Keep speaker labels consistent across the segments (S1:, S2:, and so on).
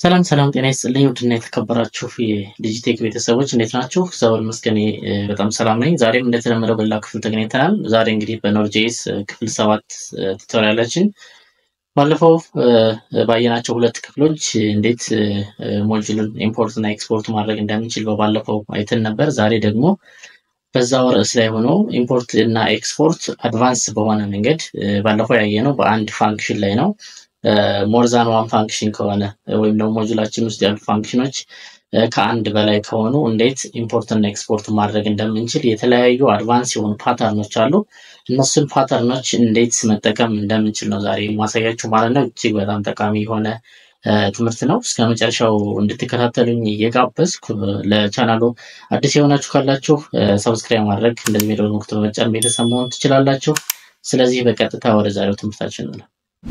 S1: ሰላም ሰላም፣ ጤና ይስጥልኝ ውድና የተከበራችሁ የዲጂቴክ ቤተሰቦች እንዴት ናችሁ? እግዚአብሔር ይመስገን በጣም ሰላም ነኝ። ዛሬም እንደተለመደው በሌላ ክፍል ተገናኝተናል። ዛሬ እንግዲህ በኖርጄስ ክፍል ሰባት ቱቶሪያላችን ባለፈው ባየናቸው ሁለት ክፍሎች እንዴት ሞጁልን ኢምፖርት እና ኤክስፖርት ማድረግ እንደምንችል በባለፈው አይተን ነበር። ዛሬ ደግሞ በዛው ርዕስ ላይ ሆኖ ኢምፖርት እና ኤክስፖርት አድቫንስ በሆነ መንገድ ባለፈው ያየነው በአንድ ፋንክሽን ላይ ነው። ሞርዛን ዋን ፋንክሽን ከሆነ ወይም ደግሞ ሞጁላችን ውስጥ ያሉ ፋንክሽኖች ከአንድ በላይ ከሆኑ እንዴት ኢምፖርት እና ኤክስፖርት ማድረግ እንደምንችል የተለያዩ አድቫንስ የሆኑ ፓተርኖች አሉ። እነሱን ፓተርኖች እንዴት መጠቀም እንደምንችል ነው ዛሬ ማሳያችሁ ማለት ነው። እጅግ በጣም ጠቃሚ የሆነ ትምህርት ነው። እስከ መጨረሻው እንድትከታተሉኝ እየጋበዝኩ ለቻናሉ አዲስ የሆናችሁ ካላችሁ ሰብስክራይብ ማድረግ እንደዚህ ሜዶ ምልክቱን በመጫን ቤተሰብ መሆን ትችላላችሁ። ስለዚህ በቀጥታ ወደ ዛሬው ትምህርታችን ነው።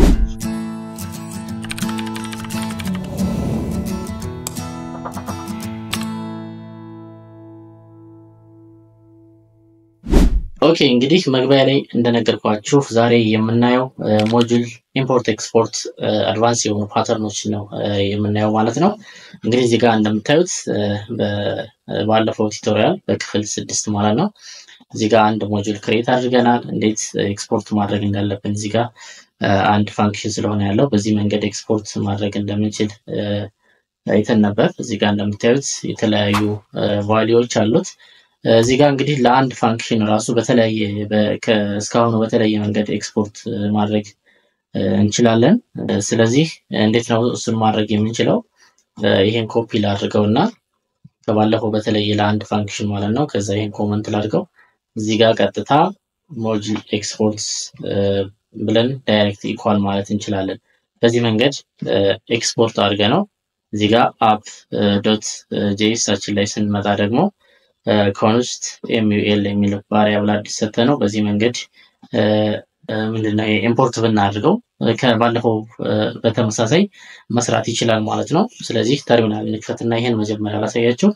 S1: ኦኬ እንግዲህ መግቢያ ላይ እንደነገርኳችሁ ዛሬ የምናየው ሞጁል ኢምፖርት ኤክስፖርት አድቫንስ የሆኑ ፓተርኖች ነው የምናየው ማለት ነው። እንግዲህ እዚህ ጋር እንደምታዩት ባለፈው ቱቶሪያል በክፍል ስድስት ማለት ነው እዚህ ጋር አንድ ሞጁል ክሬት አድርገናል። እንዴት ኤክስፖርት ማድረግ እንዳለብን እዚህ ጋር አንድ ፋንክሽን ስለሆነ ያለው በዚህ መንገድ ኤክስፖርት ማድረግ እንደምንችል አይተን ነበር። እዚህ ጋር እንደምታዩት የተለያዩ ቫሊዎች አሉት። እዚህ ጋር እንግዲህ ለአንድ ፋንክሽን ራሱ በተለያየ እስካሁኑ በተለያየ መንገድ ኤክስፖርት ማድረግ እንችላለን። ስለዚህ እንዴት ነው እሱን ማድረግ የምንችለው? ይሄን ኮፒ ላድርገው እና ከባለፈው በተለየ ለአንድ ፋንክሽን ማለት ነው። ከዛ ይሄን ኮመንት ላድርገው እዚህ ጋር ቀጥታ ሞጁል ኤክስፖርት ብለን ዳይሬክት ኢኳል ማለት እንችላለን። በዚህ መንገድ ኤክስፖርት አድርገ ነው እዚህ ጋር አፕ ዶት ጄኤሳችን ላይ ስንመጣ ደግሞ ኮንስት ኤምዩኤል የሚል ቫሪያብል አዲስ ሰተ ነው። በዚህ መንገድ ምንድነው ኢምፖርት ብናድርገው ከባለፈው በተመሳሳይ መስራት ይችላል ማለት ነው። ስለዚህ ተርሚናል እንክፈትና ይሄን መጀመሪያ ላሳያችሁ።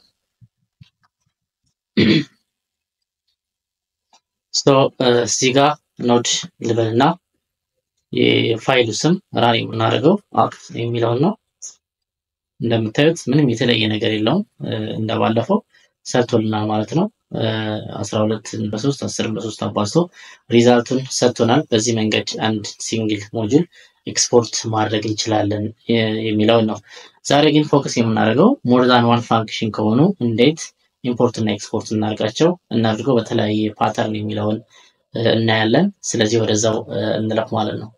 S1: እዚህ ጋር ኖድ ልበልና የፋይሉ ስም ራን የምናደርገው አፕ የሚለውን ነው። እንደምታዩት ምንም የተለየ ነገር የለውም እንደባለፈው ሰጥቶልናል ማለት ነው። አስራ ሁለትን በሶስት አስርን በሶስት አባዝቶ ሪዛልቱን ሰጥቶናል። በዚህ መንገድ አንድ ሲንግል ሞጁል ኤክስፖርት ማድረግ እንችላለን የሚለውን ነው። ዛሬ ግን ፎከስ የምናደርገው ሞር ዛን ዋን ፋንክሽን ከሆኑ እንዴት ኢምፖርት እና ኤክስፖርት እናድርጋቸው እናድርገው በተለያየ ፓተርን የሚለውን እናያለን። ስለዚህ ወደዛው እንለፍ ማለት ነው።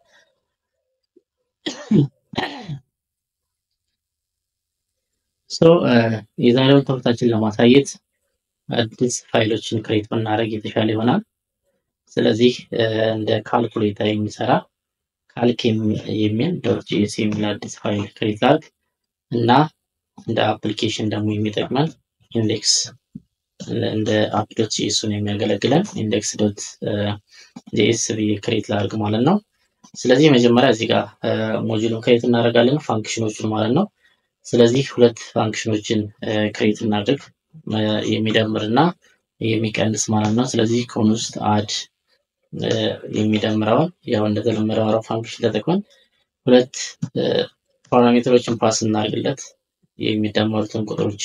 S1: የዛሬውን ትምህርታችን ለማሳየት አዲስ ፋይሎችን ክሬት ብናደርግ የተሻለ ይሆናል። ስለዚህ እንደ ካልኩሌተር የሚሰራ ካልክ የሚል ዶት ጂኤስ የሚል አዲስ ፋይል ክሬት ላድርግ እና እንደ አፕሊኬሽን ደግሞ የሚጠቅመን ኢንዴክስ እንደ አፕ ዶት ጂኤሱን የሚያገለግለን ኢንዴክስ ዶት ጂኤስ ብዬ ክሬት ላድርግ ማለት ነው። ስለዚህ መጀመሪያ እዚህ ጋር ሞጁሉን ክሬት እናደርጋለን ፋንክሽኖቹን ማለት ነው። ስለዚህ ሁለት ፋንክሽኖችን ክሬት እናድርግ የሚደምር እና የሚቀንስ ማለት ነው። ስለዚህ ከሆኑ ውስጥ አድ የሚደምረውን ያው እንደተለመደው አረው ፋንክሽን ተጠቅመን ሁለት ፓራሜትሮችን ፓስ እናድርግለት የሚደመሩትን ቁጥሮች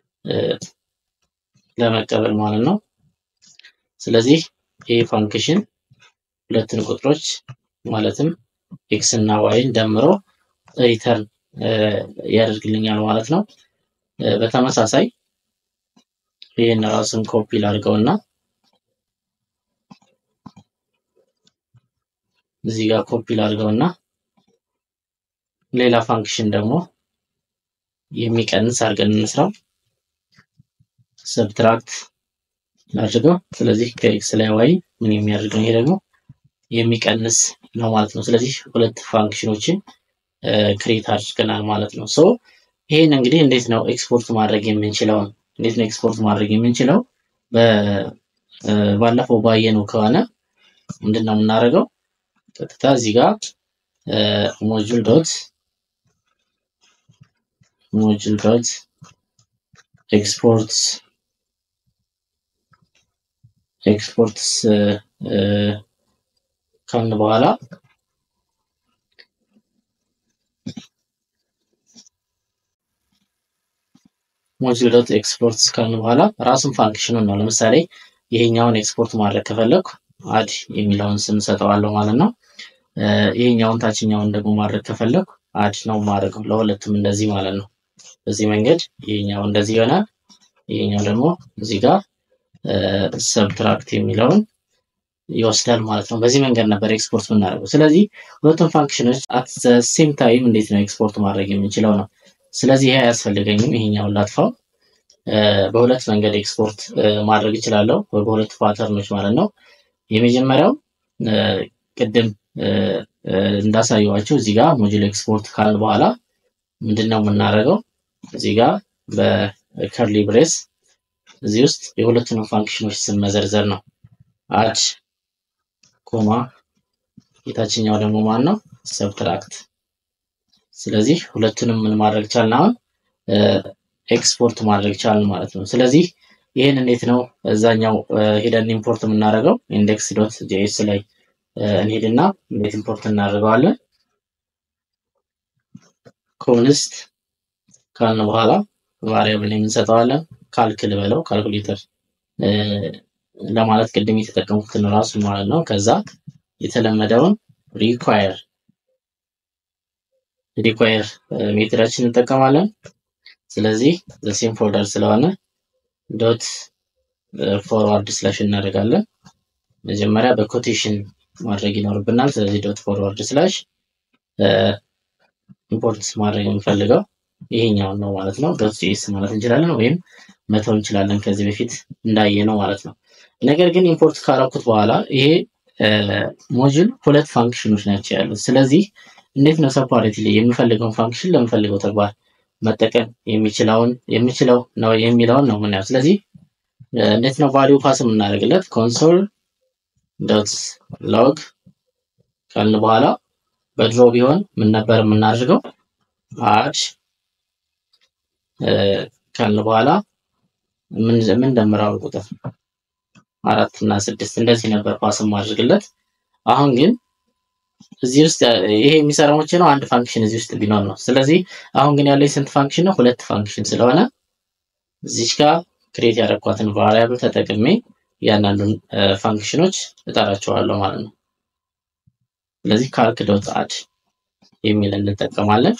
S1: ለመቀበል ማለት ነው። ስለዚህ ይህ ፋንክሽን ሁለትን ቁጥሮች ማለትም ኤክስ እና ዋይን ደምሮ ሪተርን ያደርግልኛል ማለት ነው። በተመሳሳይ ይህን ራሱን ኮፒ ላድርገውና እዚህ ጋር ኮፒ ላድርገውና ሌላ ፋንክሽን ደግሞ የሚቀንስ አድርገን እንስራው። ሰብትራክት ላድርገው። ስለዚህ ከኤክስ ላይ ዋይ ምን የሚያደርገው ይሄ ደግሞ የሚቀንስ ነው ማለት ነው። ስለዚህ ሁለት ፋንክሽኖችን ክሬት አድርገናል ማለት ነው። ሶ ይሄን እንግዲህ እንዴት ነው ኤክስፖርት ማድረግ የምንችለው? እንዴት ነው ኤክስፖርት ማድረግ የምንችለው? ባለፈው ባየነው ከሆነ ምንድን ነው የምናደርገው? ቀጥታ እዚህ ጋር ሞጁል ዶት ሞጁል ዶት ኤክስፖርትስ ኤክስፖርትስ ካልን በኋላ ሞጁል ዶት ኤክስፖርት ካልን በኋላ ራሱን ፋንክሽኑን ነው። ለምሳሌ ይሄኛውን ኤክስፖርት ማድረግ ከፈለኩ አድ የሚለውን ስም ሰጠዋለሁ ማለት ነው። ይሄኛውን ታችኛውን ደግሞ ማድረግ ከፈለኩ አድ ነው ማድረገው ለሁለቱም እንደዚህ ማለት ነው። በዚህ መንገድ ይሄኛው እንደዚህ ይሆናል። ይሄኛው ደግሞ እዚህ ጋር ሰብትራክት የሚለውን ይወስዳል ማለት ነው። በዚህ መንገድ ነበር ኤክስፖርት የምናደርገው። ስለዚህ ሁለቱም ፋንክሽኖች አት ሴም ታይም እንዴት ነው ኤክስፖርት ማድረግ የምንችለው ነው። ስለዚህ ይሄ አያስፈልገኝም። ይሄኛውን ላጥፋው። በሁለት መንገድ ኤክስፖርት ማድረግ እችላለሁ፣ በሁለት ፓተርኖች ማለት ነው። የመጀመሪያው ቅድም እንዳሳየዋቸው እዚህ ጋር ሞጁል ኤክስፖርት ካል በኋላ ምንድን ነው የምናደርገው? እዚህ ጋር በከርሊ ብሬስ እዚህ ውስጥ የሁለቱንም ፋንክሽኖች ስም መዘርዘር ነው። አድ ኮማ የታችኛው ደግሞ ማን ነው? ሰብትራክት። ስለዚህ ሁለቱንም ምን ማድረግ ቻልን? አሁን ኤክስፖርት ማድረግ ቻልን ማለት ነው። ስለዚህ ይህን እንዴት ነው እዛኛው ሄደን ኢምፖርት የምናደርገው? ኢንዴክስ ዶት ጄኤስ ላይ እንሄድና እንዴት ኢምፖርት እናደርገዋለን? ኮንስት ካልን በኋላ ቫሪያብል የምንሰጠዋለን። ካልክል በለው ካልኩሌተር ለማለት ቅድም የተጠቀሙትን ራሱ ማለት ነው። ከዛ የተለመደውን ሪኳየር ሪኳየር ሜትዳችን እንጠቀማለን። ስለዚህ ዘሴም ፎልደር ስለሆነ ዶት ፎርዋርድ ስላሽ እናደርጋለን። መጀመሪያ በኮቴሽን ማድረግ ይኖርብናል። ስለዚህ ዶት ፎርዋርድ ስላሽ ኢምፖርት ማድረግ የምፈልገው ይሄኛውን ነው ማለት ነው። ዶት ጂኤስ ማለት እንችላለን ወይም መተው እንችላለን ከዚህ በፊት እንዳየ ነው ማለት ነው። ነገር ግን ኢምፖርት ካረኩት በኋላ ይሄ ሞጁል ሁለት ፋንክሽኖች ናቸው ያሉት። ስለዚህ እንዴት ነው ሰፓሬትሊ የምፈልገውን ፋንክሽን ለምፈልገው ተግባር መጠቀም የሚችለውን የሚችለው ነው የሚለውን ነው የምናየው። ስለዚህ እንዴት ነው ቫሊዩ ፓስ የምናደርግለት ኮንሶል ዶት ሎግ ካልን በኋላ በድሮ ቢሆን ምን ነበር የምናደርገው አድ ካልን በኋላ ምን ደምራው ቁጥር አራት እና ስድስት እንደዚህ ነበር ፓስ ማድረግለት። አሁን ግን እዚህ ውስጥ ይሄ የሚሰራው መቼ ነው? አንድ ፋንክሽን እዚህ ውስጥ ቢኖር ነው። ስለዚህ አሁን ግን ያለኝ ስንት ፋንክሽን ነው? ሁለት ፋንክሽን ስለሆነ እዚች ጋር ክሬት ያደረኳትን ቫሪያብል ተጠቅሜ እያንዳንዱን ፋንክሽኖች እጠራቸዋለሁ ማለት ነው። ስለዚህ ካልክ ዶት አድ የሚል እንጠቀማለን።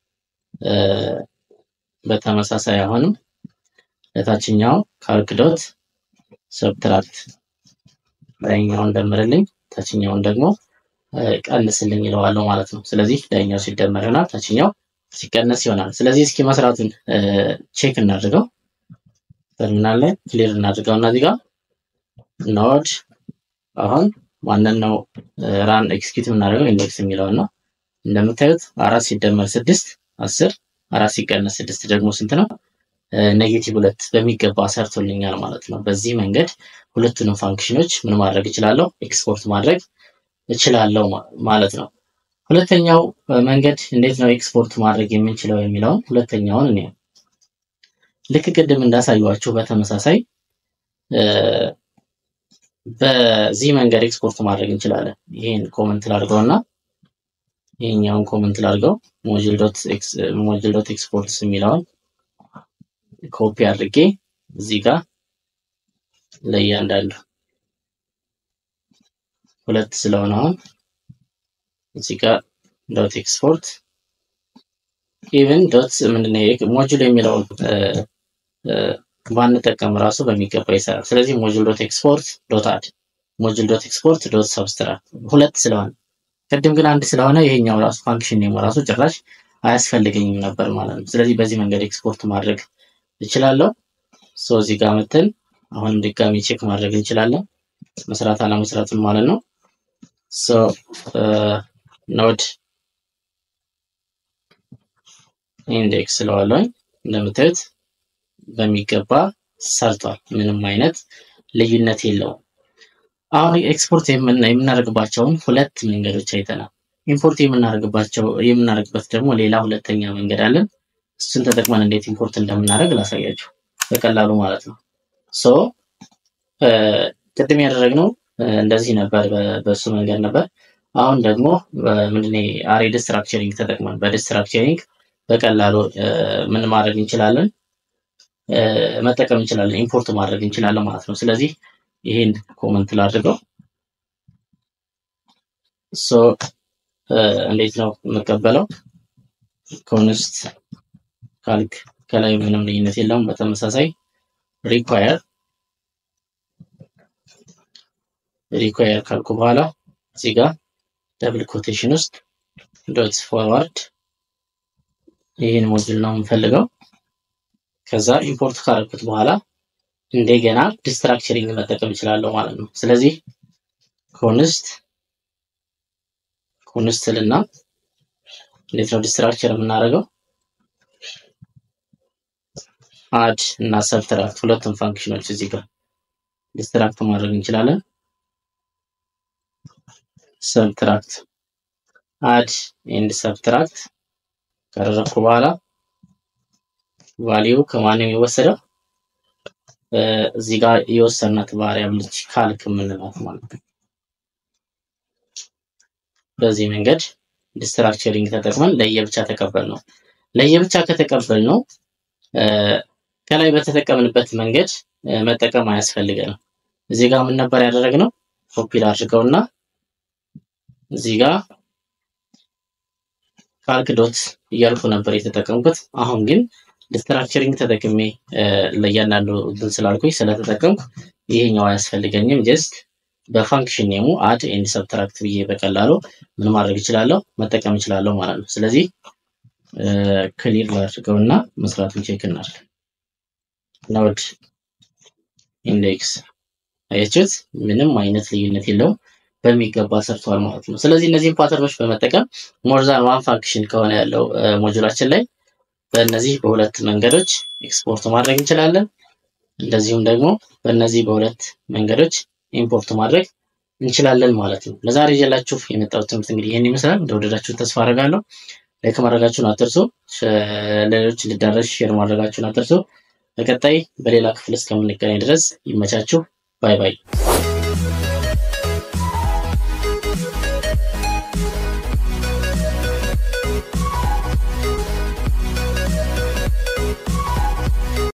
S1: በተመሳሳይ አሁንም ለታችኛው ካልክ ዶት ሰብትራክት ላይኛውን ደምርልኝ ታችኛውን ደግሞ ቀንስልኝ ይለዋለሁ ማለት ነው። ስለዚህ ላይኛው ሲደመር ይሆናል፣ ታችኛው ሲቀነስ ይሆናል። ስለዚህ እስኪ መስራቱን ቼክ እናድርገው። ተርሚናል ላይ ክሊር እናድርገው እና እዚህ ጋር ኖድ አሁን ማንን ነው ራን ኤክስኪዩት የምናደርገው ኢንዴክስ የሚለውን ነው። እንደምታዩት አራት ሲደመር ስድስት አስር አራት ሲቀነስ ስድስት ደግሞ ስንት ነው? ኔጌቲቭ ሁለት በሚገባ ሰርቶልኛል ማለት ነው። በዚህ መንገድ ሁለቱንም ፋንክሽኖች ምን ማድረግ እችላለሁ? ኤክስፖርት ማድረግ እችላለሁ ማለት ነው። ሁለተኛው መንገድ እንዴት ነው ኤክስፖርት ማድረግ የምንችለው የሚለውን ሁለተኛውን እኔ ልክ ቅድም እንዳሳዩዋችሁ በተመሳሳይ በዚህ መንገድ ኤክስፖርት ማድረግ እንችላለን። ይህን ኮመንት ላድርገው እና ይህኛውን ኮመንት ላድርገው ሞጁል ዶት ኤክስፖርትስ የሚለውን ኮፒ አድርጌ እዚህ ጋር ለእያንዳንዱ ሁለት ስለሆነ አሁን እዚህ ጋር ዶት ኤክስፖርት ኢቨን ዶት ምንድነው ሞጁል የሚለውን ባንጠቀም ራሱ በሚገባ ይሰራል። ስለዚህ ሞጁል ዶት ኤክስፖርት ዶት አድ ሞጁል ዶት ኤክስፖርት ዶት ሰብስትራክት ሁለት ስለሆነ ቅድም ግን አንድ ስለሆነ ይሄኛው ራሱ ፋንክሽን ኔሙ ራሱ ጭራሽ አያስፈልገኝም ነበር ማለት ነው። ስለዚህ በዚህ መንገድ ኤክስፖርት ማድረግ እችላለሁ። ሶ እዚህ ጋር መተን አሁንም ድጋሚ ቼክ ማድረግ እንችላለን መስራት አለመስራቱን ማለት ነው። ሶ ኖድ ኢንዴክስ ስለዋለኝ እንደምታዩት በሚገባ ሰርቷል። ምንም አይነት ልዩነት የለውም። አሁን ኤክስፖርት የምናደርግባቸውን ሁለት መንገዶች አይተናል። ኢምፖርት የምናደርግባቸው የምናደርግበት ደግሞ ሌላ ሁለተኛ መንገድ አለን። እሱን ተጠቅመን እንዴት ኢምፖርት እንደምናደርግ ላሳያችሁ በቀላሉ ማለት ነው። ሶ ቅድም ያደረግነው እንደዚህ ነበር፣ በሱ መንገድ ነበር። አሁን ደግሞ ምንድን አሬ ዲስትራክቸሪንግ ተጠቅመን በዲስትራክቸሪንግ በቀላሉ ምን ማድረግ እንችላለን? መጠቀም እንችላለን፣ ኢምፖርት ማድረግ እንችላለን ማለት ነው። ስለዚህ ይሄን ኮመንት ላድርገው። ሶ እንዴት ነው የምቀበለው? ኮንስት ካልክ ከላይ ምንም ልዩነት የለውም። በተመሳሳይ ሪኳየር ሪኳየር ካልኩ በኋላ እዚህ ጋር ደብል ኮቴሽን ውስጥ ዶት ፎርዋርድ ይህን ሞጁል ነው የምፈልገው። ከዛ ኢምፖርት ካረኩት በኋላ እንደገና ዲስትራክቸሪንግ መጠቀም እችላለሁ ማለት ነው። ስለዚህ ኮንስት ኮንስት ልና እንዴት ነው ዲስትራክቸር የምናደርገው? አድ እና ሰብትራክት ሁለቱም ፋንክሽኖች እዚህ ጋር ዲስትራክት ማድረግ እንችላለን። ሰብትራክት አድ ኤንድ ሰብትራክት ካደረግኩ በኋላ ቫሊዩ ከማን ነው የሚወሰደው? እዚህ ጋር የወሰናት ቫሪያብልች ካልክ የምንላት ማለት ነው። በዚህ መንገድ ዲስትራክቸሪንግ ተጠቅመን ለየብቻ ተቀበል ነው። ለየብቻ ከተቀበል ነው ከላይ በተጠቀምንበት መንገድ መጠቀም አያስፈልገንም። እዚህ ጋር ምን ነበር ያደረግነው? ኮፒ ላድርገውና እዚህ ጋር ካልክ ዶት እያልኩ ነበር የተጠቀምኩት። አሁን ግን ዲስትራክቸሪንግ ተጠቅሜ ለእያንዳንዱ እንትን ስላልኩኝ ስለተጠቀምኩ ይሄኛው አያስፈልገኝም። ጀስት በፋንክሽን ኔሙ አድ ኤንድ ሰብትራክት ብዬ በቀላሉ ምን ማድረግ እችላለሁ መጠቀም እችላለሁ ማለት ነው። ስለዚህ ክሊር ላድርገውና መስራቱን ቼክ እናድርግ። ኖድ ኢንዴክስ አያችሁት? ምንም አይነት ልዩነት የለውም። በሚገባ ሰርቷል ማለት ነው። ስለዚህ እነዚህን ፓተርኖች በመጠቀም ሞርዛን ዋን ፋንክሽን ከሆነ ያለው ሞጁላችን ላይ በእነዚህ በሁለት መንገዶች ኤክስፖርት ማድረግ እንችላለን። እንደዚሁም ደግሞ በእነዚህ በሁለት መንገዶች ኢምፖርት ማድረግ እንችላለን ማለት ነው። ለዛሬ ይዤላችሁ የመጣሁት ትምህርት እንግዲህ ይህን ይመስላል። እንደወደዳችሁን ተስፋ አደርጋለሁ። ላይክ ማድረጋችሁን አትርሱ። ለሌሎች እንዲዳረስ ሼር ማድረጋችሁን አትርሱ። በቀጣይ በሌላ ክፍል እስከምንገናኝ ድረስ ይመቻችሁ። ባይ ባይ።